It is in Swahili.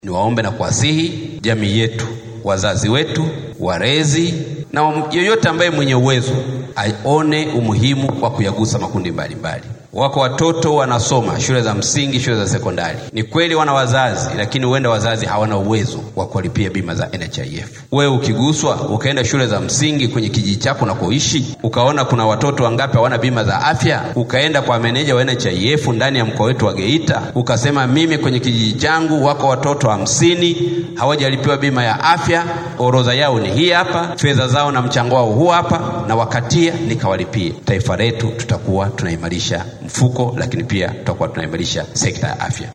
Niwaombe na kuwasihi jamii yetu, wazazi wetu, walezi na yoyote ambaye mwenye uwezo aone umuhimu wa kuyagusa makundi mbalimbali mbali. Wako watoto wanasoma shule za msingi, shule za sekondari. Ni kweli wana wazazi, lakini huenda wazazi hawana uwezo wa kuwalipia bima za NHIF. Wewe ukiguswa ukaenda shule za msingi kwenye kijiji chako unakoishi, ukaona kuna watoto wangapi hawana bima za afya, ukaenda kwa meneja wa NHIF ndani ya mkoa wetu wa Geita, ukasema mimi kwenye kijiji changu wako watoto hamsini hawajalipiwa bima ya afya, orodha yao ni hii hapa, fedha zao na mchango wao huu hapa, na wakatia nikawalipie. Taifa letu tutakuwa tunaimarisha mfuko, lakini pia tutakuwa tunaimarisha sekta ya afya.